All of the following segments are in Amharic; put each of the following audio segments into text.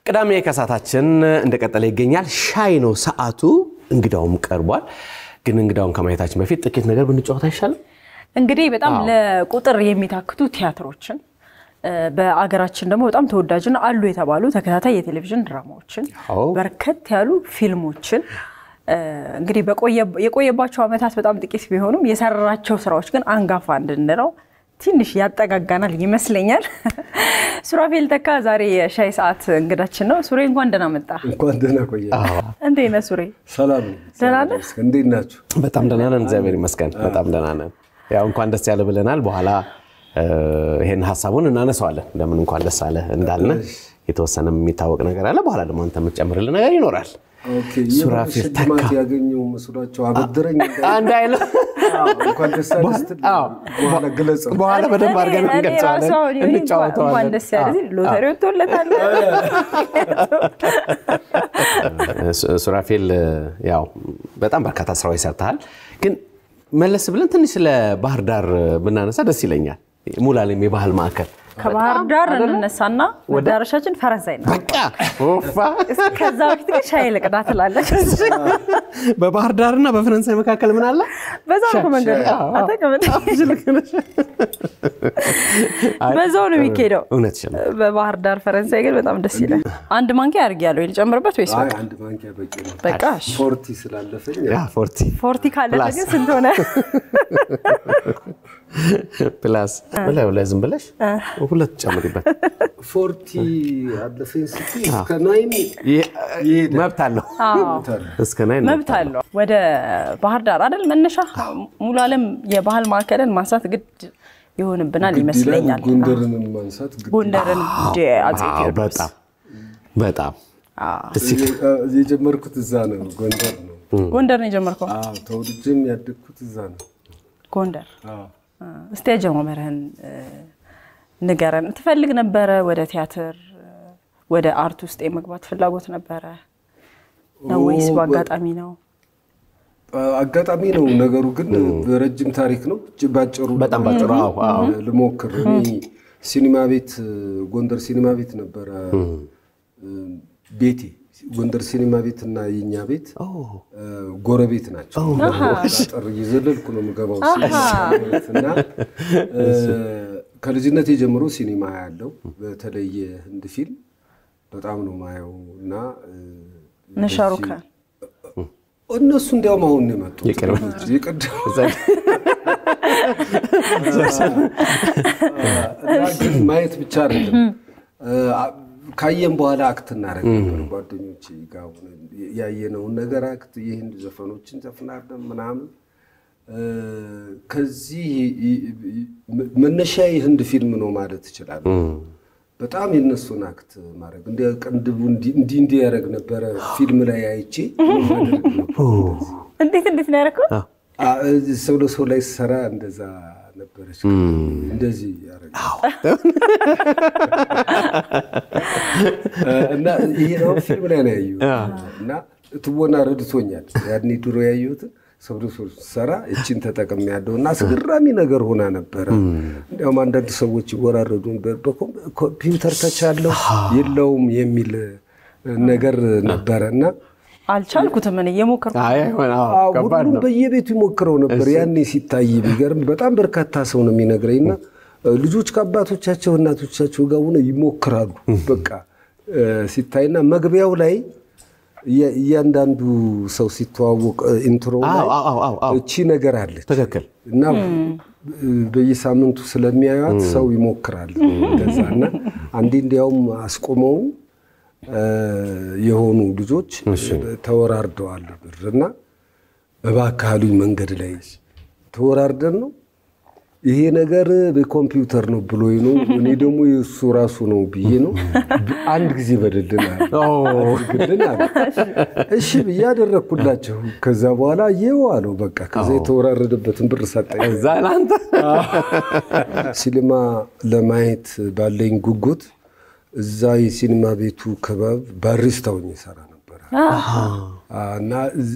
ቅዳሜ ከሰዓታችን እንደቀጠለ ይገኛል። ሻይ ነው ሰዓቱ። እንግዳውም ቀርቧል። ግን እንግዳውን ከማየታችን በፊት ጥቂት ነገር ብንጫወት አይሻልም? እንግዲህ በጣም ለቁጥር የሚታክቱ ቲያትሮችን በአገራችን ደግሞ በጣም ተወዳጅና አሉ የተባሉ ተከታታይ የቴሌቪዥን ድራማዎችን አዎ። በርከት ያሉ ፊልሞችን እንግዲህ የቆየባቸው ዓመታት በጣም ጥቂት ቢሆኑም የሰራቸው ስራዎች ግን አንጋፋ እንድንለው ትንሽ ያጠጋጋናል ይመስለኛል። ሱራፌል ተካ ዛሬ የሻይ ሰዓት እንግዳችን ነው። ሱሬ እንኳን ደህና መጣ። እንኳን ደህና ቆየ። እንዴት ነህ ሱሬ? ሰላም ነው። ደህና ነህ? እንዴት ናችሁ? በጣም ደህና ነን፣ እግዚአብሔር ይመስገን። በጣም ደህና ነን። ያው እንኳን ደስ ያለ ብለናል። በኋላ ይሄን ሀሳቡን እናነሳዋለን። ለምን እንኳን ደስ አለ እንዳልነ የተወሰነ የሚታወቅ ነገር አለ። በኋላ ደግሞ አንተ የምትጨምርልን ነገር ይኖራል። ኦኬ፣ ሱራፌል ሽልማት ተካ ያገኘው መስሏቸው አበድረኝ አንድ አይነት እንኳን ደስ ያለህ ስትል በኋላ ግለጸው። በኋላ በደንብ አድርገን እኔ ራሱ እንገልጸዋለን፣ አሁን ይሁን እንኳን እንጫወተዋለን። ደስ ያለ ሲል ሎተሪ ወጥቶለታል። ሱ- ሱራፌል ያው በጣም በርካታ ስራዎች ሰርተሃል። ግን መለስ ብለን ትንሽ ስለ ባህር ዳር ብናነሳ ደስ ይለኛል። ሙላሌም የባህል ማዕከል ከባህር ዳር እንነሳና መዳረሻችን ፈረንሳይ ነው። በቃ ኦፋ ከዛ በፊት ግን ሻይ ልቅዳ ትላለች። በባህር ዳርና በፈረንሳይ መካከል ምን አለ? በዛው ነው መንገዱ። አዎ። አታውቅም? በዛው ነው የሚካሄደው። እውነትሽን ነው። በባህር ዳር ፈረንሳይ ግን በጣም ደስ ይላል። አንድ ማንኪያ አድርጌያለሁ። ልጨምርበት ወይስ አይ በቃ? አንድ ማንኪያ በቂ ነው። በቃ እሺ። ፎርቲ ስላለፈኝ ያ ፎርቲ ፎርቲ ካለፈ ፕላስ። ግን ስንት ሆነ? ፕላስ በላዩ ላይ ዝም ብለሽ ሁለት ጨምሪበት። ፎርቲ አለፈኝ ስትይ እስከ ናይን ይሄ- ይሄዳል። መብት አለው አዎ እስከ ናይን መብት አለው። ወደ ባህር ዳር አይደል መነሻ ሙሉ ዓለም የባህል ማዕከልን ማንሳት ግድ ይሆንብናል ግድ ይላል። ይመስለኛል። ጎንደርንም ማንሳት ግድ ጎንደርን እንደ አፄ አዎ፣ ቴዎድሮስ በጣም በጣም አዎ። ደስ ይላል። እ- የጀመርኩት እዛ ነው፣ ጎንደር ነው። ጎንደር ነው የጀመርከው? አዎ፣ ተወልጄም ያደግኩት እዛ ነው። ጎንደር አዎ። እስቲ አጀማመርህን እ፣ ንገረን። ትፈልግ ነበረ ወደ ቲያትር እ፣ ወደ አርት ውስጥ የመግባት ፍላጎት ነበረ ነው ወይስ ኦ፣ በአጋጣሚ ነው? አጋጣሚ ነው ነገሩ፣ ግን ረጅም ታሪክ ነው። እጅ- ባጭሩ በጣም ባጭሩ፣ አዎ፣ አዎ። ልሞክር። እኔ ሲኒማ ቤት ጎንደር ሲኒማ ቤት ነበረ ቤቴ። ጎንደር ሲኒማ ቤት እና የኛ ቤት እ፣ ጎረቤት ናቸው። አጥር እየዘለልኩ ነው የምገባው ሲኒማ ቤት እና እ፣ ከልጅነቴ ጀምሮ ሲኒማ ያለው በተለይ የህንድ ፊልም በጣም ነው ማየው እና እ፣ ነሻሩካን እነሱ እንዲያውም አሁን ነው የመጡት የቅርብ። የቅድም እና ግን ማየት ብቻ አይደለም ካየን በኋላ አክት እናደርግ ነበር ጓደኞቼ ጋር ሆነን ያየነውን ነገር አክት የህንድ ዘፈኖችን ዘፍናለን ምናምን እ፣ ከዚህ መነሻ የህንድ ፊልም ነው ማለት እችላለሁ። በጣም የነሱን አክት ማድረግ እንዲ ቅንድቡ እንዲህ እንዲህ ያደረግ ነበረ ፊልም ላይ አይቼ አደርግ ነበር። እንዴት እንዴት ነው ያደረከው? አ፣ ሰው ለሰው ላይ ሰራ እንደዛ ነበረች። እንደዚህ ያደረግ እና ይሄ ነው ፊልም ላይ ነው ያየሁት እና ትወና ረድቶኛል። ያኔ ድሮ ያየሁትን ሰው ለሰው ሰራ እችን ተጠቅም ያለው እና አስገራሚ ነገር ሆና ነበረ። እንዲያውም አንዳንድ ሰዎች ይወራረዱ ነበር በኮምፒውተር ተቻለው የለውም የሚል ነገር ነበረ እና አልቻልኩትም እኔ እየሞከርኩ አይ አይሆን፣ አዎ፣ አዎ፣ ከባድ ሁሉም ነው። በየቤቱ ይሞክረው ነበር። ያኔ ሲታይ የሚገርም በጣም በርካታ ሰው ነው የሚነግረኝ እና ልጆች ከአባቶቻቸው እናቶቻቸው ጋር ሆነው ይሞክራሉ። በቃ እ፣ ሲታይና መግቢያው ላይ እያ- እያንዳንዱ ሰው ሲተዋወቅ እ፣ ኢንትሮ ላይ አዎ፣ አዎ፣ አዎ፣ አዎ። እቺ ነገር አለች ትክክል። እና እ፣ በየሳምንቱ ስለሚያዩት ሰው ይሞክራል እንደዛ እና አንዴ እንዲያውም አስቆመው እ፣ የሆኑ ልጆች ተወራርደዋል ብር እና እባክህ አሉኝ መንገድ ላይ ተወራርደን ነው ይሄ ነገር በኮምፒውተር ነው ብሎ ነው። እኔ ደግሞ የእሱ ራሱ ነው ብዬ ነው አንድ ጊዜ በደልን አለ አድርግልን አለ። እሺ ብዬ አደረግኩላቸው። ከዛ በኋላ የው አለው በቃ ከዛ የተወራረደበትን ብር ሰጠኝ። እዛ ለአንተ ሲኒማ ለማየት ባለኝ ጉጉት እዛ የሲኒማ ቤቱ ክበብ ባሪስታ ሆኜ እሰራ ነበረ እና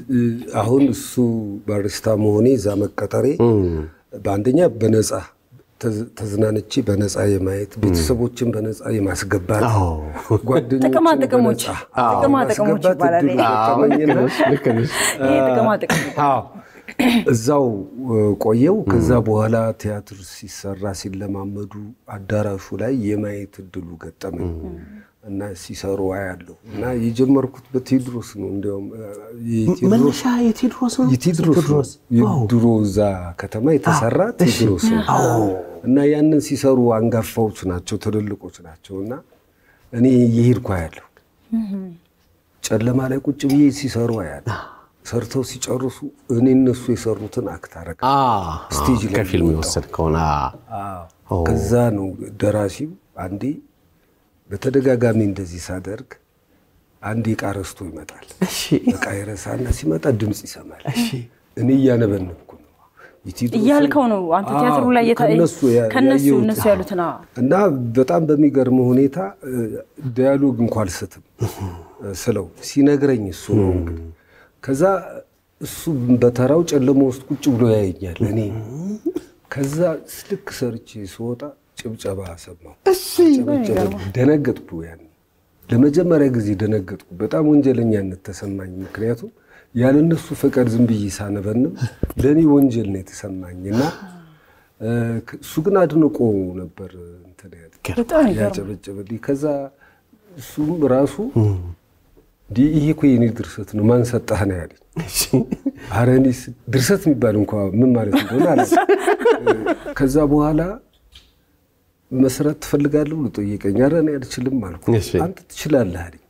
አሁን እሱ ባሪስታ መሆኔ እዛ መቀጠሬ በአንደኛ በነፃ ተዝ- ተዝናንቼ በነፃ የማየት ቤተሰቦችን በነፃ የማስገባት አዎ። ጓደኞችን ጥቅማ ጥቅሞች በነፃ ጥቅማ ጥቅሞች የማስገባት ይባላል። እድሉ ገጠመኝና ልክ ነሽ። ይሄ ጥቅማ ጥቅም አዎ እዛው እ፣ ቆየው። ከዛ በኋላ ቲያትር ሲሰራ ሲለማመዱ አዳራሹ ላይ የማየት እድሉ ገጠመኝ እና ሲሰሩ አያለሁ እና የጀመርኩት በቴዎድሮስ ነው። እንዲያውም እ፣ የቴዎድሮስ መነሻ የቴዎድሮስ ነው። የቴዎድሮስ ነው። የድሮ እዛ ከተማ የተሰራ ቴዎድሮስ ነው እና ያንን ሲሰሩ አንጋፋዎች ናቸው፣ ትልልቆች ናቸው እና እኔ እየሄድኩ አያለሁ። ጨለማ ላይ ቁጭ ብዬ ሲሰሩ አያለሁ። ሰርተው ሲጨርሱ እኔ እነሱ የሰሩትን አክት አረጋ አ፣ ስቴጅ ላይ ከፊልም የወጣው። የወሰድ ከሆነ ከዛ ነው ደራሲው አንዴ በተደጋጋሚ እንደዚህ ሳደርግ አንዴ ዕቃ ረስቶ ይመጣል። ዕቃ ይረሳና ሲመጣ ድምፅ ይሰማል። እኔ እያነበነብኩ ነው የቴዎድሮስን- እያልከው ነው አንተ ቲያትሩ ላይ የታ- ከነሱ ያ- ከነሱ ያየሁት። እነሱ ያሉትን አዎ። እና በጣም በሚገርም ሁኔታ እ፣ ዳያሎግ እንኳ አልስትም እ፣ ስለው ሲነግረኝ እሱ ነው እንግዲህ። ከዛ እሱ በተራው ጨለማ ውስጥ ቁጭ ብሎ ያየኛል። እኔ ከዛ ልክ ሰርቼ ስወጣ ጭብጨባ ሰማሁ። ጨበጨበ። ደነገጥኩ። ያን ለመጀመሪያ ጊዜ ደነገጥኩ። በጣም ወንጀለኛነት ተሰማኝ። ምክንያቱም ያለነሱ ፈቃድ ዝም ብዬ ሳነበንም ለእኔ ወንጀል ነው የተሰማኝ እና እ፣ እሱ ግን አድንቆ ነበር እንትን ያለ በጣም ይገርማል። ያጨበጨበልኝ። ከዛ እሱም ራሱ እንዲህ ይሄ እኮ የኔ ድርሰት ነው ማን ሰጠህ ነው ያለኝ። ኧረ እኔስ ድርሰት የሚባል እንኳ ምን ማለት እንደሆነ አለ። ከዛ በኋላ መስራት ትፈልጋለህ ብሎ ጠየቀኝ። ኧረ እኔ አልችልም አልኩ። እሺ። አንተ ትችላለህ አለኝ።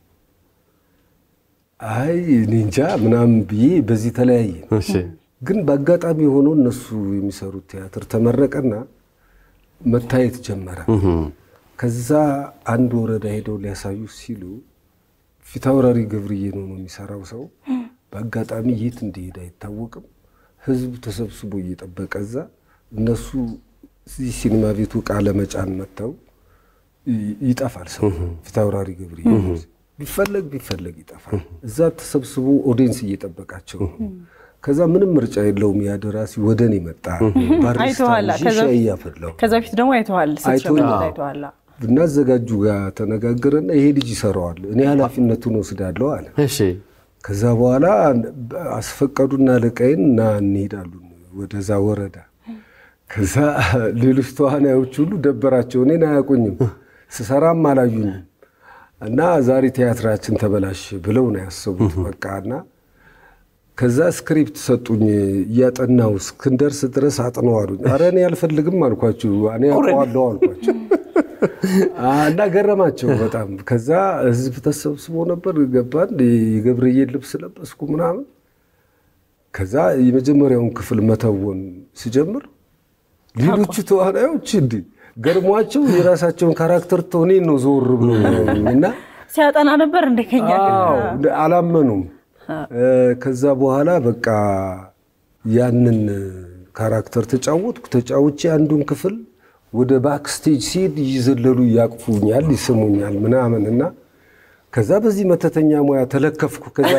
አይ እኔ እንጃ ምናምን ብዬ በዚህ ተለያየ። እሺ። ግን በአጋጣሚ ሆኖ እነሱ የሚሰሩት ቲያትር ተመረቀና መታየት ጀመረ። ከዛ አንድ ወረዳ ሄደው ሊያሳዩ ሲሉ ፊታውራሪ ገብርዬ ነው ነው የሚሰራው ሰው በአጋጣሚ የት እንደሄደ አይታወቅም። ህዝብ ተሰብስቦ እየጠበቀ እዛ እነሱ እዚህ ሲኒማ ቤቱ ዕቃ ለመጫን መጥተው ይ- ይጠፋል ሰው ፊታውራሪ ገብርዬ ቢፈለግ ቢፈለግ ይጠፋል። እዛ ተሰብስቦ ኦዲየንስ እየጠበቃቸው ነው። ከዛ ምንም ምርጫ የለውም። ያ ደራሲ ወደ እኔ መጣ። ባሪስታ አይተዋል። ይዤ ከዛ ሻይ በፊት- እያፈላሁ ከዛ በፊት ደግሞ አይተዋል ስትሸምድ አይቶኛል። አይተዋል። እና አዘጋጁ ጋር ተነጋገረና ይሄ ልጅ ይሰራዋል፣ እኔ ኃላፊነቱን ወስዳለሁ አለ። እሺ። ከዛ በኋላ አስፈቀዱና አለቃዬን እና እንሄዳሉ ወደዛ ወረዳ። ከዛ ሌሎች ተዋናዮች ሁሉ ደበራቸው፣ እኔን አያውቁኝም፣ ስሰራም አላዩኝም። እና ዛሬ ቲያትራችን ተበላሽ ብለው ነው ያሰቡት። በቃ እና ከዛ ስክሪፕት ሰጡኝ። እያጠናው እስክንደርስ ድረስ አጥነው አሉኝ። ኧረ እኔ አልፈልግም አልኳቸው፣ እኔ አውቀዋለሁ አልኳቸው። እና ገረማቸው በጣም። ከዛ ህዝብ ተሰብስቦ ነበር። ገባን። የገብርዬን ልብስ ለበስኩ ምናምን። ከዛ የመጀመሪያውን ክፍል መተወን ሲጀምር ሌሎቹ ተዋናዮች እንዲ ገርሟቸው የራሳቸውን ካራክተር ተሆኔ ነው ዞር ብሎ እና ሲያጠና ነበር እንደ ከኛ ግን አዎ አላመኑም። ከዛ በኋላ በቃ ያንን ካራክተር ተጫወትኩ። ተጫውቼ አንዱን ክፍል ወደ ባክስቴጅ ሲሄድ እየዘለሉ ያቅፉኛል፣ ይስሙኛል ምናምን እና ከዛ በዚህ መተተኛ ሙያ ተለከፍኩ። ከዛ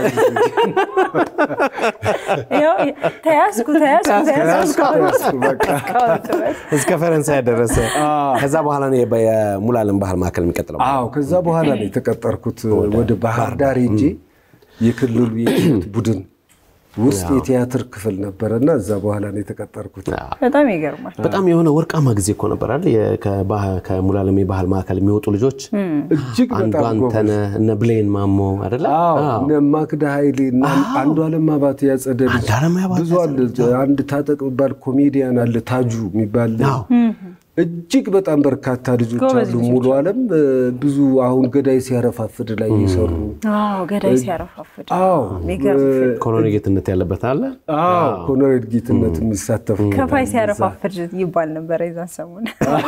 ያው ተያዝኩ ተያዝኩ ተያዝኩ ተያዝኩ በቃ። እስከ ፈረንሳይ ደረሰ። ከዛ በኋላ ነው የበ- የሙሉዓለም ባህል ማዕከል የሚቀጥለው። አዎ ከዛ በኋላ ነው የተቀጠርኩት። ወደ ባህር ዳር ሄጄ የክልሉ የኪነት ቡድን ውስጥ የቲያትር ክፍል ነበረና እዛ በኋላ ነው የተቀጠርኩት። በጣም ይገርማል። በጣም የሆነ ወርቃማ ጊዜ እኮ ነበር አይደል? የ- ከባህ- ከሙሉዓለም የባህል ማዕከል የሚወጡ ልጆች እጅግ አንዱ በጣም ጎበዝ አንተነህ እነ ብሌን ማሞ አይደለ? አዎ አዎ። እነ ማክዳ ኃይሌ እና አንዱ አለም አባቴ ያጸደ ልጅ አንዱዓለም አባተ ብዙ አለ። አንድ ታጠቅ የሚባል ኮሜዲያን አለ ታጁ የሚባል አዎ። እጅግ በጣም በርካታ ልጆች ጎበዝ አሉ። ሙሉ አለም ብዙ አሁን ገዳይ ሲያረፋፍድ ላይ እየሰሩ አዎ ገዳይ ሲያረፋፍድ አዎ የሚገርም ፊልም። ኮሎኔል ጌትነት ያለበት አለ። አዎ ኮሎኔል ጌትነት የሚሳተፉ ከፋይ ሲያረፋፍድ ይባል ነበረ የዛን ሰሞን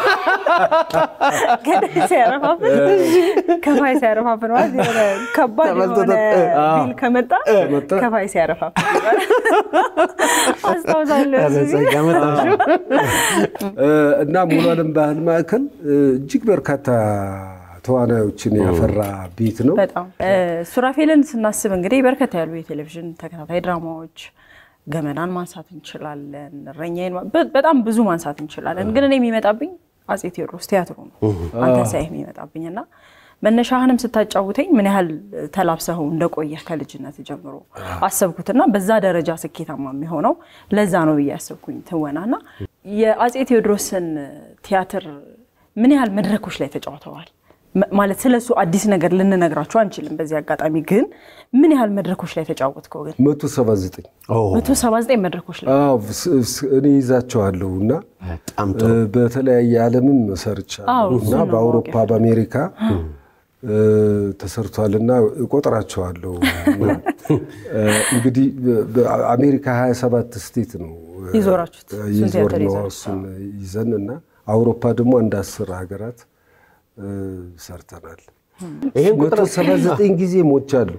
ገዳይ ሲያረፋፍድ ከፋይ ሲያረፋፍድ ማለት የሆነ ከባድ ተበልቶ የሆነ ተጠ- ቢል ከመጣ ከፋይ ሲያረፋፍድ ይባላል። አስታውሳለሁ እሱ ቢል። ጸጋ መጣሽው። እና ሙሉ አለም ባህል ማዕከል እጅግ በርካታ ተዋናዮችን ያፈራ ቤት ነው። በጣም እ፣ ሱራፌልን ስናስብ እንግዲህ በርከት ያሉ የቴሌቪዥን ተከታታይ ድራማዎች ገመናን ማንሳት እንችላለን። እረኛዬን ማ- በ- በጣም ብዙ ማንሳት እንችላለን። ግን እኔ የሚመጣብኝ አፄ ቴዎድሮስ ቲያትሩ ነው አንተ ሳይህ የሚመጣብኝ እና መነሻህንም ስታጫውተኝ ምን ያህል ተላብሰኸው እንደቆየህ ከልጅነት ጀምሮ አሰብኩትና በዛ ደረጃ ስኬታማ የሚሆነው ለዛ ነው ብዬ ያሰብኩኝ ትወና እና የአፄ ቴዎድሮስን ቲያትር ምን ያህል መድረኮች ላይ ተጫውተዋል? መ- ማለት ስለሱ አዲስ ነገር ልንነግራችሁ አንችልም። በዚህ አጋጣሚ ግን ምን ያህል መድረኮች ላይ ተጫወትከው? ግን መቶ ሰባ ዘጠኝ መቶ ሰባ ዘጠኝ መድረኮች ላይ አዎ ስ- ስ- እኔ ይዛቸዋለሁ እና በጣም ጥሩ እ፣ በተለያየ ዓለምም ሰርቻለሁ አዎ፣ እና እሱን ነው በአውሮፓ ማወቅ በአሜሪካ እ፣ ተሰርቷልና እቆጥራቸዋለሁ። እና፣ እ፣ እንግዲህ በ- በአሜሪካ 27 ስቴት ነው እ፣ ይዞራችሁት እሱን ይዞር ቲያትር ነው ይዛችሁ። እሱን ይዘን እና አውሮፓ ደግሞ አንድ አስር ሀገራት እ፣ ሰርተናል። ይሄን መቶ ሰባ ዘጠኝ ጊዜ ሞቻለሁ።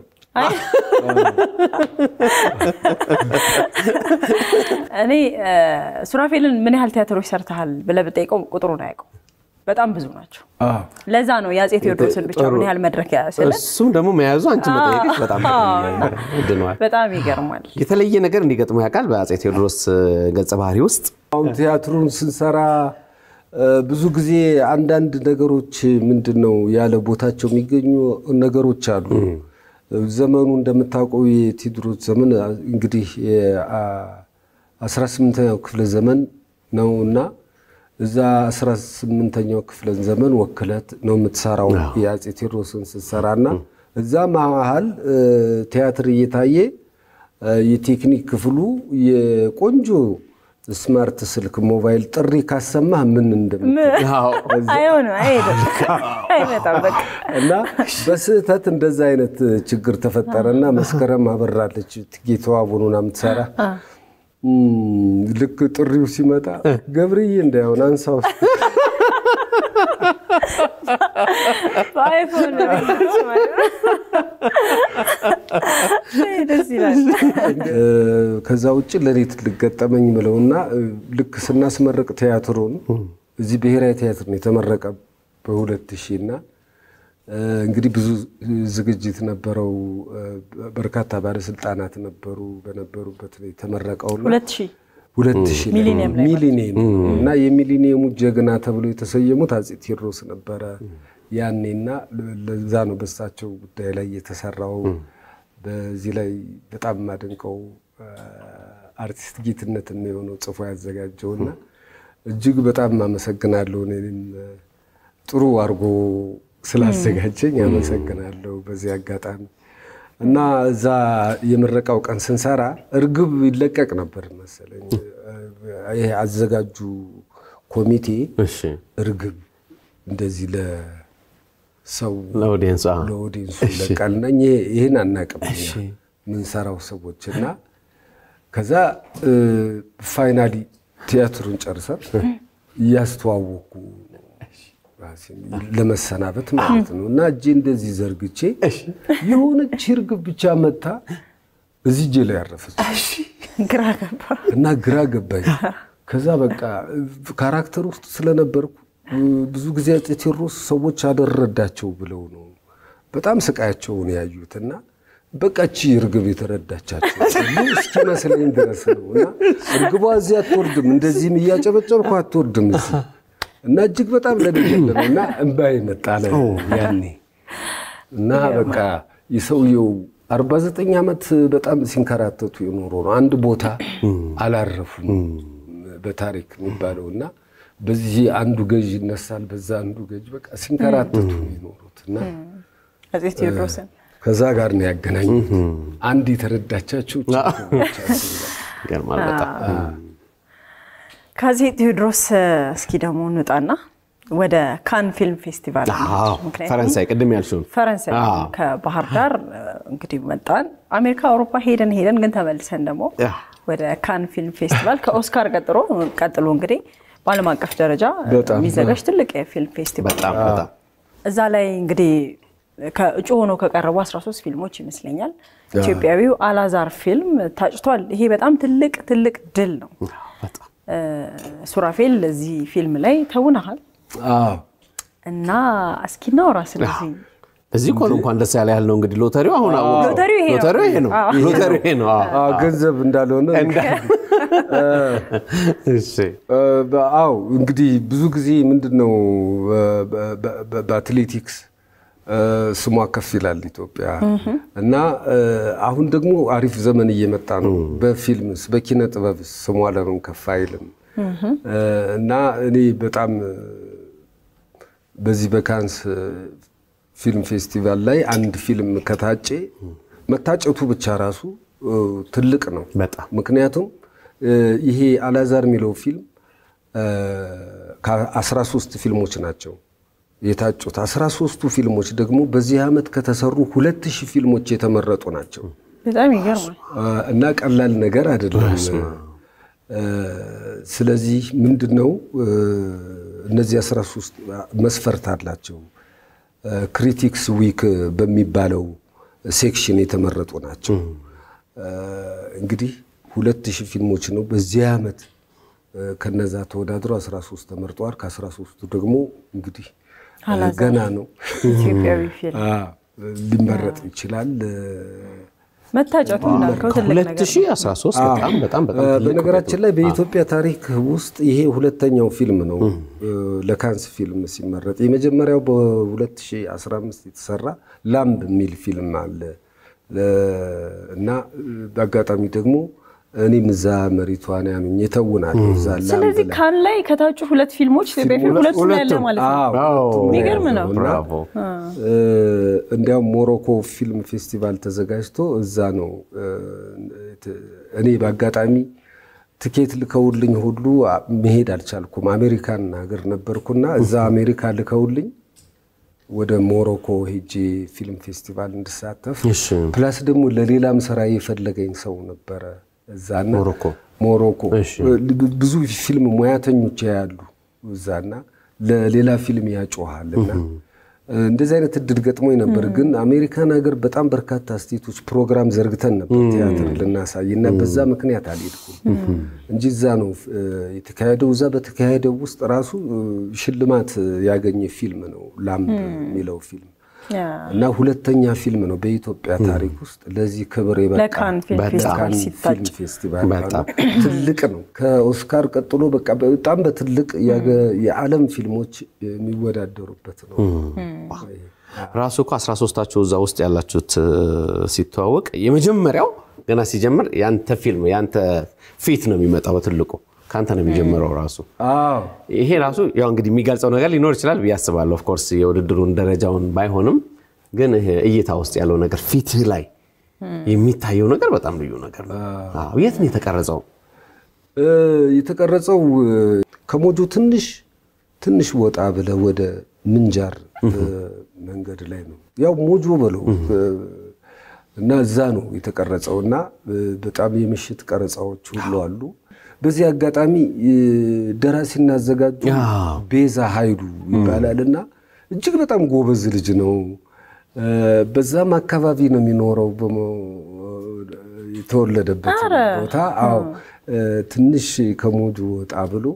እኔ እ፣ ሱራፌልን ምን ያህል ቲያትሮች ሰርተሃል ብለህ ብጠይቀው ቁጥሩን አያውቀው። በጣም ብዙ ናቸው። አዎ። ለዛ ነው የአፄ ቴዎድሮስን ብቻ ምን ያህል መድረክ ያስለ እሱም ደግሞ መያዙ አንቺ መጠየቅሽ በጣም ድነዋል። በጣም ይገርማል። የተለየ ነገር እንዲገጥሙ ያውቃል በአፄ ቴዎድሮስ ገጸ ባህሪ ውስጥ አሁን ቲያትሩን ስንሰራ እ፣ ብዙ ጊዜ አንዳንድ ነገሮች ምንድን ነው ያለ ቦታቸው የሚገኙ ነገሮች አሉ። ዘመኑ እንደምታውቀው የቴዎድሮስ ዘመን እንግዲህ የአስራ ስምንተኛው ክፍለ ዘመን ነው እና እዛ አስራ ስምንተኛው ክፍለ ዘመን ወክለት ነው የምትሰራው የአፄ ቴዎድሮስን ስትሰራ እና እዛ መሀል እ፣ ቲያትር እየታየ እ፣ የቴክኒክ ክፍሉ የቆንጆ ስማርት ስልክ ሞባይል ጥሪ ካሰማህ ምን እንደምት አይሆንም፣ አይሄድም፣ አይመጣም። በቃ እና በስህተት እንደዛ አይነት ችግር ተፈጠረና መስከረም አበራለች ጌታዋ ቡኑና የምትሰራ እም፣ ልክ ጥሪው ሲመጣ ገብርዬ እንዳይሆን አንሳው በአይፎን ነው የሚሰሩት ማለት ነው። ደስ ይላል። እ፣ ከዛ ውጭ ለእኔ ትልቅ ገጠመኝ ምለውና እ፣ ልክ ስናስመረቅ ቲያትሩን እዚህ ብሔራዊ ቲያትር ነው የተመረቀ በሁለት ሺህ እና እ፣ እንግዲህ ብዙ ዝግጅት ነበረው። እ፣ በርካታ ባለስልጣናት ነበሩ በነበሩበት ነው የተመረቀውና ሁለት ሺህ ሁለት ሺህ ላይ ሚሊኒየም ላይ ሚሊኒየም እና የሚሊኒየሙ ጀግና ተብሎ የተሰየሙት አፄ ቴዎድሮስ ነበረ ያኔና ለዛ ነው በሳቸው ጉዳይ ላይ የተሰራው። በዚህ ላይ በጣም የማደንቀው አርቲስት ጌትነት የሆነው ጽፎ ያዘጋጀውና እጅግ በጣም አመሰግናለሁ። እኔም ጥሩ አድርጎ ስላዘጋጀኝ አመሰግናለሁ በዚህ አጋጣሚ እና እዛ የምረቃው ቀን ስንሰራ እርግብ ይለቀቅ ነበር መሰለኝ። ይሄ አዘጋጁ ኮሚቴ እሺ እርግብ እንደዚህ ለሰው ለኦዲየንሱ አዎ። ለኦዲንሱ ይለቃልና ይህን አናቅም እኛ የምንሰራው ሰዎች እና ከዛ ፋይናሊ ቲያትሩን ጨርሰን እያስተዋወቁ ራሴን ለመሰናበት ማለት ነው እና እጄ እንደዚህ ዘርግቼ የሆነች እርግብ ብቻ መታ እዚህ እጄ ላይ ያረፈች ግራ ገባ። እና ግራ ገባኝ። ከዛ በቃ ካራክተር ውስጥ ስለነበርኩ ብዙ ጊዜ አፄ ቴዎድሮስ ሰዎች አደረዳቸው ብለው ነው በጣም ስቃያቸውን ያዩት እና በቃ እቺ እርግብ የተረዳቻቸው እስኪመስለኝ ድረስ ነው እና እርግቧ እዚህ አትወርድም፣ እንደዚህም እያጨበጨብኩ አትወርድም እዚህ እና እጅግ በጣም ለደገለም እና እምባዬ መጣ ለ ያኔ እና በቃ የሰውየው አርባ ዘጠኝ ዓመት በጣም ሲንከራተቱ የኖሩ ነው። አንድ ቦታ አላረፉም በታሪክ የሚባለው እና በዚህ አንዱ ገዥ ይነሳል፣ በዛ አንዱ ገዥ በቃ ሲንከራተቱ ነው የኖሩት እና አፄ ቴዎድሮስን ከዛ ጋር ነው ያገናኙት። አንድ የተረዳቻቸው ችግሮች አሉ። ይገርማል በጣም ከአፄ ቴዎድሮስ እስኪ ደግሞ እንውጣና ወደ ካን ፊልም ፌስቲቫል አዎ፣ ምክንያቱም ፈረንሳይ ቅድም ያልሽውን ፈረንሳይ አዎ። ከባህር ዳር እንግዲህ መጣን። አሜሪካ፣ አውሮፓ ሄደን ሄደን ግን ተመልሰን ደግሞ ያ። ወደ ካን ፊልም ፌስቲቫል ከኦስካር ቀጥሎ ቀጥሎ እንግዲህ በዓለም አቀፍ ደረጃ በጣም የሚዘጋጅ ትልቅ የፊልም ፌስቲቫል በጣም በጣም እዛ ላይ እንግዲህ ከእጩ ሆነው ከቀረቡ 13 ፊልሞች ይመስለኛል ኢትዮጵያዊው አላዛር ፊልም ታጭቷል። ይሄ በጣም ትልቅ ትልቅ ድል ነው። በጣም እ፣ ሱራፌል እዚህ ፊልም ላይ ተውነሃል አዎ እና እስኪ እናውራ ስለዚህ እዚህ እኮ ነው እንኳን ደስ ያለ ያህል ነው እንግዲህ ሎተሪው አሁን አወቅነው። ሎተሪው ይሄ ነው። ሎተሪው ይሄ ነው። ሎተሪው ይሄ ነው። አዎ። አዎ፣ ገንዘብ እንዳልሆነ እሺ እ፣ በ- አዎ እንግዲህ ብዙ ጊዜ ምንድን ነው በ- በ- በ- በአትሌቲክስ እ፣ ስሟ ከፍ ይላል ኢትዮጵያ እና እ፣ አሁን ደግሞ አሪፍ ዘመን እየመጣ ነው። በፊልምስ በኪነ ጥበብስ ስሟ ለምን ከፍ አይልም? እ፣ እና እኔ በጣም እ፣ በዚህ በካንስ እ፣ ፊልም ፌስቲቫል ላይ አንድ ፊልም ከታጨ መታጨቱ ብቻ ራሱ እ፣ ትልቅ ነው። በጣም ምክንያቱም እ፣ ይሄ አላዛር የሚለው ፊልም ከ13 ፊልሞች ናቸው የታጩት። 13ቱ ፊልሞች ደግሞ በዚህ ዓመት ከተሰሩ 2000 ፊልሞች የተመረጡ ናቸው በጣም ይገርማል። እ፣ እና ቀላል ነገር አይደለም። እ፣ ስለዚህ ምንድን ነው እ፣ እነዚህ 13 መስፈርት አላቸው። ክሪቲክስ ዊክ በሚባለው ሴክሽን የተመረጡ ናቸው። እ፣ እንግዲህ ሁለት ሺህ ፊልሞች ነው በዚህ ዓመት እ፣ ከነዛ ተወዳድሮ 13 ተመርጠዋል። ከ13ቱ ደግሞ እንግዲህ እ፣ አላዛር። ገና ነው ኢትዮጵያዊ ፊልም አ፣ ሊመረጥ ይችላል። መታጨቱ እንዳልከው ትልቅ ነገር ነው። 2013 በጣም በጣም በጣም እ፣ ትልቅ በነገራችን ላይ በኢትዮጵያ ታሪክ ውስጥ ይሄ ሁለተኛው ፊልም ነው እ፣ ለካንስ ፊልም ሲመረጥ። የመጀመሪያው በ2015 የተሰራ ላምብ የሚል ፊልም አለ ለ- እና እ፣ በአጋጣሚ ደግሞ እኔም እዛ መሪቷን ያምኝ የተውናለሁ እዛ ላምብ ስለዚህ ላይ ካን ላይ ከታጩ ሁለት ፊልሞች ኢትዮጵያ ፊልም ሁለቱ ነው ያለ ማለት ነው። አዎ፣ አዎ። የሚገርም ነው። እና ብራቮ። እ፣ እንዲያውም ሞሮኮ ፊልም ፌስቲቫል ተዘጋጅቶ እዛ ነው እ፣ ት- እኔ በአጋጣሚ ትኬት ልከውልኝ ሁሉ አ- መሄድ አልቻልኩም። አሜሪካን ሀገር ነበርኩና እዛ አሜሪካ ልከውልኝ ወደ ሞሮኮ ሄጄ ፊልም ፌስቲቫል እንድሳተፍ እሺ ፕላስ ደግሞ ለሌላም ስራ የፈለገኝ ሰው ነበረ እዛና ሞሮኮ ሞሮኮ እሺ። ብዙ ፊልም ሙያተኞች ያሉ እዛና ለሌላ ፊልም ያጮሃል እና እንደዚህ አይነት እድል ገጥሞኝ ነበር። ግን አሜሪካን ሀገር በጣም በርካታ ስቴቶች ፕሮግራም ዘርግተን ነበር ቲያትር ልናሳይ እና በዛ ምክንያት አልሄድኩም እንጂ እዛ ነው እ፣ የተካሄደው። እዛ በተካሄደው ውስጥ ራሱ እ፣ ሽልማት ያገኘ ፊልም ነው ላምብ የሚለው ፊልም ያ፣ እና ሁለተኛ ፊልም ነው በኢትዮጵያ ታሪክ ውስጥ ለዚህ ክብር የበቃ ለካን ፊልም በጣም ፌስቲቫል ካን ሲታጭ ፊልም ፌስቲቫል በጣም ትልቅ ነው። ከኦስካር ቀጥሎ በቃ በጣም በትልቅ ያገ- የዓለም ፊልሞች የሚወዳደሩበት ነው። ራሱ እኮ 13ታችሁ እዛ ውስጥ ያላችሁት እ፣ ሲተዋወቅ የመጀመሪያው ገና ሲጀምር ያንተ ፊልም ያንተ ፊት ነው የሚመጣው በትልቁ ከአንተ ነው የሚጀምረው ራሱ አዎ ይሄ ራሱ ያው እንግዲህ የሚገልጸው ነገር ሊኖር ይችላል ብዬ አስባለሁ። ኦፍኮርስ የውድድሩን ደረጃውን ባይሆንም ግን ይሄ እይታ ውስጥ ያለው ነገር ፊትህ ላይ የሚታየው ነገር በጣም ልዩ ነገር ነው። አዎ፣ የት ነው የተቀረጸው? እ፣ የተቀረጸው እ፣ ከሞጆ ትንሽ ትንሽ ወጣ ብለ ወደ ምንጃር እ፣ መንገድ ላይ ነው። ያው ሞጆ በለው እ፣ እና እዛ ነው የተቀረጸው እና እ፣ በጣም የምሽት ቀረጻዎች ሁሉ አሉ። በዚህ አጋጣሚ እ፣ ደራሲና አዘጋጁ አዎ። ቤዛ ኃይሉ ይባላል እና እጅግ በጣም ጎበዝ ልጅ ነው። እ፣ በዛም አካባቢ ነው የሚኖረው በሞ- የተወለደበት ቦታ አዎ እ፣ ትንሽ ከሞጆ ወጣ ብሎ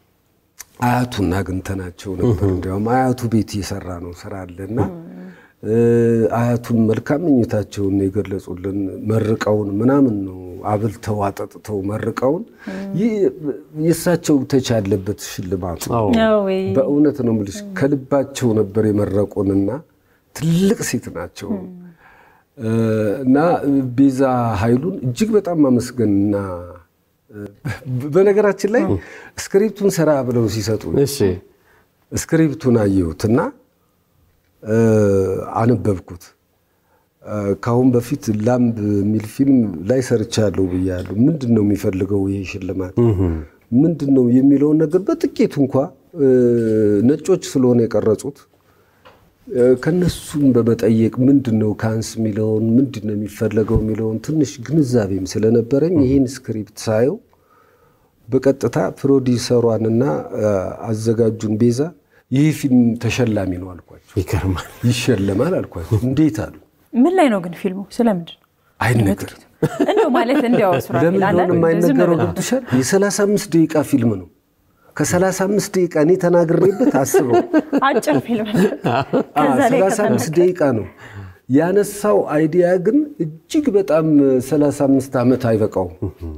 አያቱን አግኝተናቸው ነበር። እንዲያውም አያቱ ቤት እየሰራ ነው ስራ አለና እ፣ አያቱን መልካም ምኞታቸውን የገለጹልን መርቀውን ምናምን ነው አብልተው አጠጥተው መርቀውን ይህ የእሳቸው ተች ያለበት ሽልማቱ አዎ። ነው ወይ? በእውነት ነው የምልሽ ከልባቸው ነበር የመረቁንና ትልቅ ሴት ናቸው እ፣ እና ቤዛ ኃይሉን እጅግ በጣም ማመስገንና እ፣ በነገራችን ላይ ስክሪፕቱን ስራ ብለው ሲሰጡ እሺ ስክሪፕቱን አየሁትና እ፣ አነበብኩት። እ፣ ከአሁን በፊት ላምብ የሚል ፊልም ላይ ሰርቻለሁ ብያለሁ። ምንድን ነው የሚፈልገው ይሄ ሽልማት ምንድን ነው የሚለውን ነገር በጥቂቱ እንኳ እ፣ ነጮች ስለሆነ የቀረጹት እ፣ ከነሱም በመጠየቅ ምንድን ነው ካንስ የሚለውን ምንድን ነው የሚፈለገው የሚለውን ትንሽ ግንዛቤም ስለነበረኝ ይህን ስክሪፕት ሳየው በቀጥታ ፕሮዲሰሯንና እ፣ አዘጋጁን ቤዛ ይህ ፊልም ተሸላሚ ነው አልኳቸው። ይገርማል። ይሸለማል አልኳቸው። እንዴት አሉ። ምን ላይ ነው ግን ፊልሙ? ስለምንድን ነው? አይነገርም። እንደው ማለት እንዲያው ሱራፌል ለምን አንዳንድ እንደሆነ ዝም የማይነገረው ብለው ገብቶሻል። የ35 ደቂቃ ፊልም ነው። ከ35 ደቂቃ እኔ ተናግሬበት አስበው አጭር ፊልም ከዛ ላይ 35 ደቂቃ ነው ያነሳው አይዲያ ግን እጅግ በጣም 35 ዓመት አይበቃውም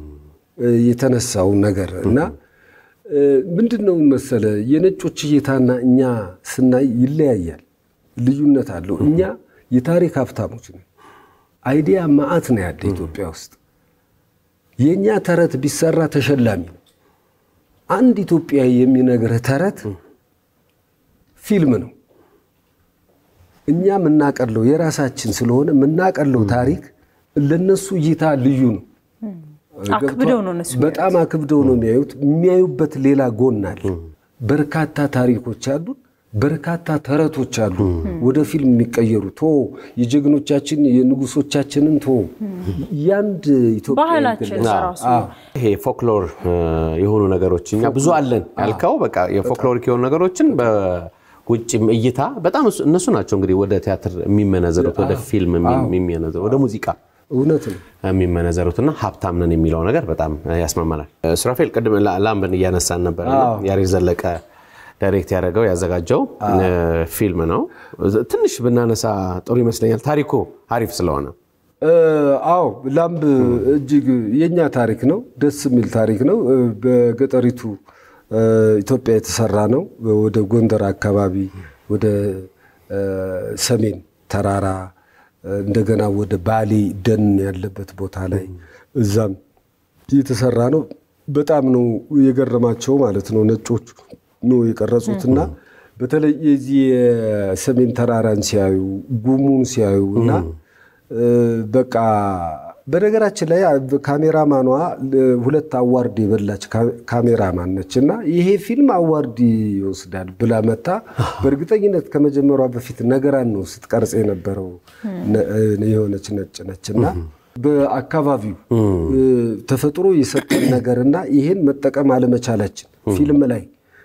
የተነሳው ነገር እና ምንድን ነው መሰለ የነጮች እይታና እኛ ስናይ ይለያያል፣ ልዩነት አለው። እኛ የታሪክ ሀብታሞች ነን። አይዲያ ማአት ነው ያለ ኢትዮጵያ ውስጥ። የእኛ ተረት ቢሰራ ተሸላሚ ነው። አንድ ኢትዮጵያዊ የሚነግርህ ተረት ፊልም ነው። እኛ የምናቀለው የራሳችን ስለሆነ የምናቀለው ታሪክ ለነሱ እይታ ልዩ ነው። አክብደው ነው እነሱ በጣም አክብደው ነው የሚያዩት። የሚያዩበት ሌላ ጎን አለ። በርካታ ታሪኮች አሉ፣ በርካታ ተረቶች አሉ ወደ ፊልም የሚቀየሩ ቶ የጀግኖቻችን የንጉሶቻችንን ቶ ያንድ ኢትዮጵያ ባህላችን ራሱ ይሄ ፎክሎር የሆኑ ነገሮች እኛ ብዙ አለን ያልከው በቃ የፎክሎሪክ የሆኑ ነገሮችን በውጭም እይታ በጣም እነሱ ናቸው እንግዲህ ወደ ቲያትር የሚመነዘሩት ወደ ፊልም የሚመነዘሩት ወደ ሙዚቃ እውነት ነው። የሚመነዘሩትና ሀብታም ነን የሚለው ነገር በጣም ያስማማናል። ሱራፌል ቅድም ላምበን እያነሳን ነበር። ያሬድ ዘለቀ ዳይሬክት ያደረገው ያዘጋጀው ፊልም ነው። ትንሽ ብናነሳ ጥሩ ይመስለኛል ታሪኩ አሪፍ ስለሆነ። አዎ ላምብ እጅግ የኛ ታሪክ ነው። ደስ የሚል ታሪክ ነው። በገጠሪቱ ኢትዮጵያ የተሰራ ነው። ወደ ጎንደር አካባቢ ወደ ሰሜን ተራራ እንደገና ወደ ባሌ ደን ያለበት ቦታ ላይ እዛም የተሰራ ነው። በጣም ነው የገረማቸው ማለት ነው። ነጮቹ ነው የቀረጹትና በተለይ የዚህ የሰሜን ተራራን ሲያዩ ጉሙን ሲያዩ እና በቃ በነገራችን ላይ ካሜራማኗ ሁለት አዋርድ የበላች ካሜራማን ነች እና ይሄ ፊልም አዋርድ ይወስዳል ብላ መታ በእርግጠኝነት ከመጀመሯ በፊት ነገራን ነው ስትቀርጽ የነበረው የሆነች ነጭ ነች እና በአካባቢው ተፈጥሮ የሰጠን ነገርና ይሄን መጠቀም አለመቻላችን ፊልም ላይ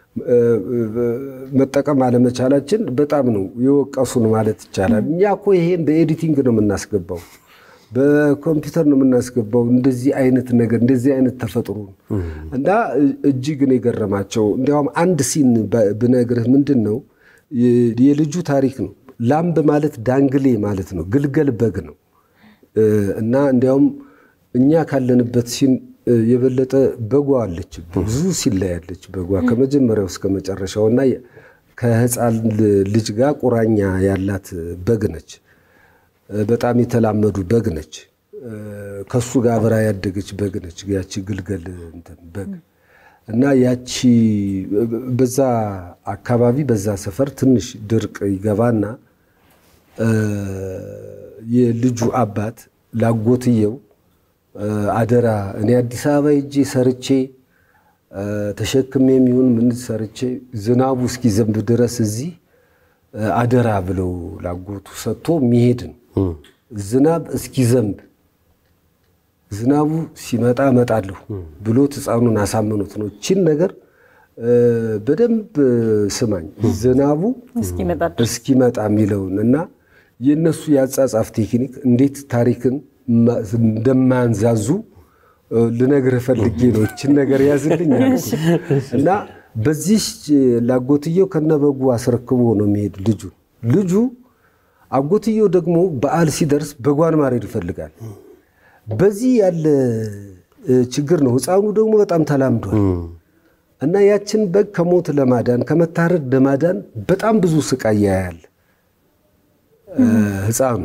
መጠቀም አለመቻላችን በጣም ነው የወቀሱን ማለት ይቻላል። እኛ እኮ ይሄን በኤዲቲንግ ነው የምናስገባው በኮምፒውተር ነው የምናስገባው። እንደዚህ አይነት ነገር እንደዚህ አይነት ተፈጥሮ እና እጅግ ነው የገረማቸው። እንዲያውም አንድ ሲን ብነግርህ ምንድን ነው የልጁ ታሪክ ነው። ላምብ ማለት ዳንግሌ ማለት ነው፣ ግልገል በግ ነው እና እንዲያውም እኛ ካለንበት ሲን የበለጠ በጓ አለች፣ ብዙ ሲን ላይ ያለች በጓ ከመጀመሪያው እስከ መጨረሻው እና ከህፃን ልጅ ጋር ቁራኛ ያላት በግ ነች። በጣም የተላመዱ በግ ነች። ከሱ ጋር አብራ ያደገች በግ ነች። ያቺ ግልገል እንትን በግ እና ያቺ በዛ አካባቢ በዛ ሰፈር ትንሽ ድርቅ ይገባና የልጁ አባት ላጎትየው አደራ እኔ አዲስ አበባ ሄጄ ሰርቼ ተሸክሜ የሚሆን ምን ሰርቼ ዝናቡ እስኪዘንብ ድረስ እዚህ አደራ ብለው ላጎቱ ሰጥቶ የሚሄድ ነው። ዝናብ እስኪዘንብ ዝናቡ ሲመጣ እመጣለሁ ብሎት ሕፃኑን አሳምኖት ነው። እችን ነገር በደንብ ስማኝ፣ ዝናቡ እስኪመጣ የሚለውን እና የእነሱ የአጻጻፍ ቴክኒክ እንዴት ታሪክን እንደማያንዛዙ ልነግርህ ፈልጌ ነው። እችን ነገር ያዝልኝ እና በዚህ ላጎትየው ከነበጉ አስረክቦ ነው የሚሄድ ልጁ ልጁ አጎትየው ደግሞ በዓል ሲደርስ በጓን ማረድ ይፈልጋል። በዚህ ያለ ችግር ነው። ሕፃኑ ደግሞ በጣም ተላምዷል እና ያችን በግ ከሞት ለማዳን ከመታረድ ለማዳን በጣም ብዙ ስቃይ ያያል ሕፃኑ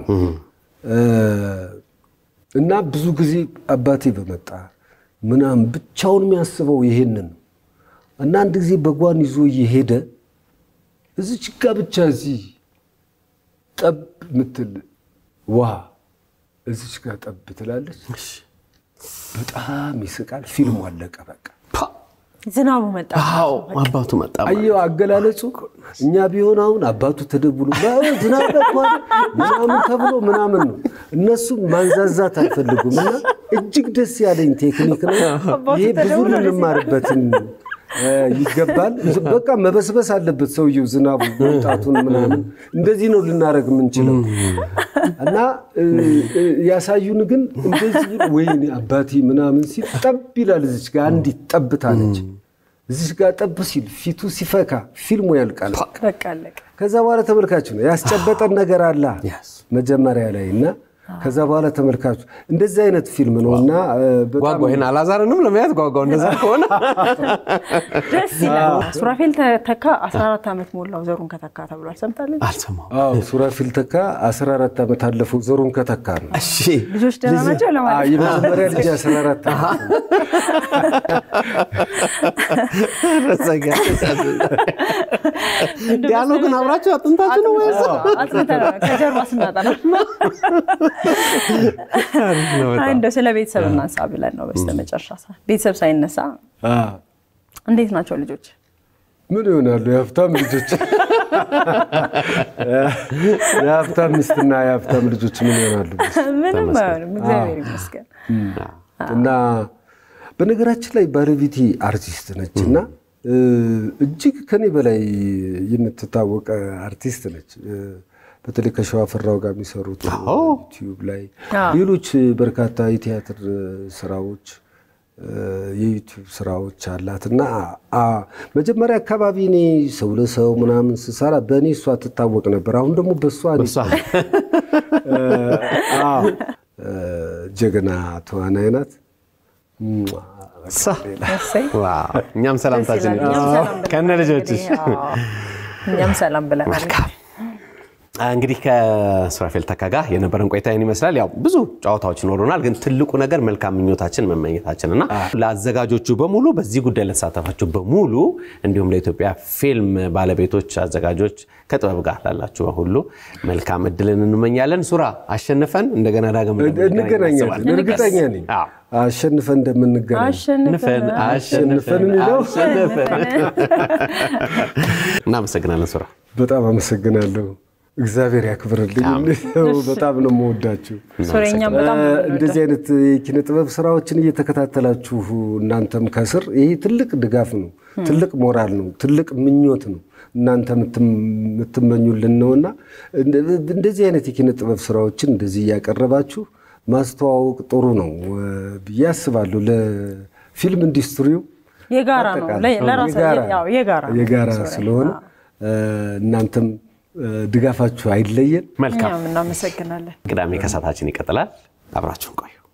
እና ብዙ ጊዜ አባቴ በመጣ ምናምን ብቻውን የሚያስበው ይሄንን ነው እና አንድ ጊዜ በጓን ይዞ እየሄደ እዚች ጋ ብቻ እዚህ ጠብ ምትል ውሃ እዚች ጋር ጠብ ትላለች። በጣም ይስቃል። ፊልሙ አለቀ። በቃ ዝናቡ መጣ። አዎ አባቱ መጣ። አየው አገላለጹ። እኛ ቢሆን አሁን አባቱ ተደብሎ ዝናብ መጥቷል ምናምን ተብሎ ምናምን ነው። እነሱም ማንዛዛት አይፈልጉም እና እጅግ ደስ ያለኝ ቴክኒክ ነው ይሄ። ብዙ ልንማርበትን ይገባል። በቃ መበስበስ አለበት ሰውየው ዝናቡ መምጣቱን ምናምን እንደዚህ ነው ልናደርግ የምንችለው እና ያሳዩን ግን እንደዚህ ወይኔ አባቴ ምናምን ሲል ጠብ ይላል። እዚች ጋር አንዲት ጠብታ ነች እዚህ ጋር ጠብ ሲል ፊቱ ሲፈካ ፊልሙ ያልቃል። በቃ አለቀ። ከዛ በኋላ ተመልካቹ ነው ያስጨበጠን ነገር አለ Yes. መጀመሪያ ላይ እና ከዛ በኋላ ተመልካቹ እንደዚህ አይነት ፊልም ነው እና እ፣ በጣም ጓጓ ይሄን አላዛርንም ለመያዝ ጓጓው እንደዛ ከሆነ ደስ ይላል። ሱራፌል ተካ 14 ዓመት ሞላው ዘሩን ከተካ ተብሏል። ሰምታለች። አልሰማሁም። አዎ ሱራፊል ተካ 14 ዓመት አለፈው ዘሩን ከተካ ነው። እሺ ልጆች ደህና ናቸው አዎ፣ ለማለት ነው። የመጀመሪያ ልጅ 14 ዓመት ነው። ዲያሎግን አብራችሁ አጥንታችሁ ነው ወይስ? አጥንተናል። ከጀርባ ስናጠና አይ እንደው ስለ ቤተሰብ እናንሳ ብለን ነው በስተመጨረሻ ሰዓት። ቤተሰብ ሳይነሳ አዎ። እንዴት ናቸው ልጆች? ምን ይሆናሉ? የሀብታም ልጆች የሀብታም ሚስትና የሀብታም ልጆች ምን ይሆናሉ? ምንም አይሆንም፣ እግዚአብሔር ይመስገን። እና በነገራችን ላይ ባለቤቴ አርቲስት ነች እና እ፣ እጅግ ከኔ በላይ የምትታወቅ አርቲስት ነች። እ፣ በተለይ ከሸዋፈራው ጋር የሚሰሩት አዎ። ዩቲዩብ ላይ አዎ። ሌሎች በርካታ የቲያትር ስራዎች እ፣ የዩቲዩብ ስራዎች አላት እና አ፣ መጀመሪያ አካባቢ እኔ ሰው ለሰው ምናምን ስሰራ በእኔ እሷ ትታወቅ ነበር። አሁን ደግሞ በእሷ እኔ እሷ አዎ፣ እ፣ ጀግና ተዋናይ ናት። ሟ፣ እሷ እሰይ ዋው፣ እኛም ሰላምታችን ደስ ይላል። እኛም ሰላም ብለናል። ከነ ልጆችሽ እንግዲህ፣ አዎ፣ እኛም ሰላም ብለናል። መልካም እንግዲህ ከሱራፌል ተካ ጋር የነበረን ቆይታ ይህን ይመስላል። ያው ብዙ ጨዋታዎች ይኖሩናል፣ ግን ትልቁ ነገር መልካም ምኞታችን መመኘታችን እና ለአዘጋጆቹ በሙሉ በዚህ ጉዳይ ለተሳተፋችሁ በሙሉ እንዲሁም ለኢትዮጵያ ፊልም ባለቤቶች፣ አዘጋጆች ከጥበብ ጋር ላላችሁ በሁሉ መልካም እድልን እንመኛለን። ሱራ አሸንፈን እንደገና ዳግም እንገናኛለን። እናስባለን። እርግጠኛ ነኝ አዎ። አሸንፈን እንደምንገናኝ። አሸንፈን አሸንፈን አሸንፈን የሚለው? አሸንፈን እናመሰግናለን ሱራ። በጣም አመሰግናለሁ። እግዚአብሔር ያክብርልኝ። በጣም ነው የምወዳችሁ። ሱሬኛም በጣም ነው የምንወደው። እንደዚህ አይነት የኪነ ጥበብ ስራዎችን እየተከታተላችሁ እናንተም ከስር ይሄ ትልቅ ድጋፍ ነው፣ ትልቅ ሞራል ነው፣ ትልቅ ምኞት ነው እናንተ የምትመኙልን ነውና እንደዚህ አይነት የኪነ ጥበብ ስራዎችን እንደዚህ እያቀረባችሁ ማስተዋወቅ ጥሩ ነው ብዬ አስባለሁ። ለፊልም ኢንዱስትሪው የጋራ ነው አጠቃላይ ለራሳ የጋራ ያው የጋራ ነው። የጋራ ስለሆነ እናንተም ድጋፋችሁ አይለየን። መልካም እኛም እናመሰግናለን። ቅዳሜ ከሰዓታችን ይቀጥላል። አብራችሁን ቆዩ።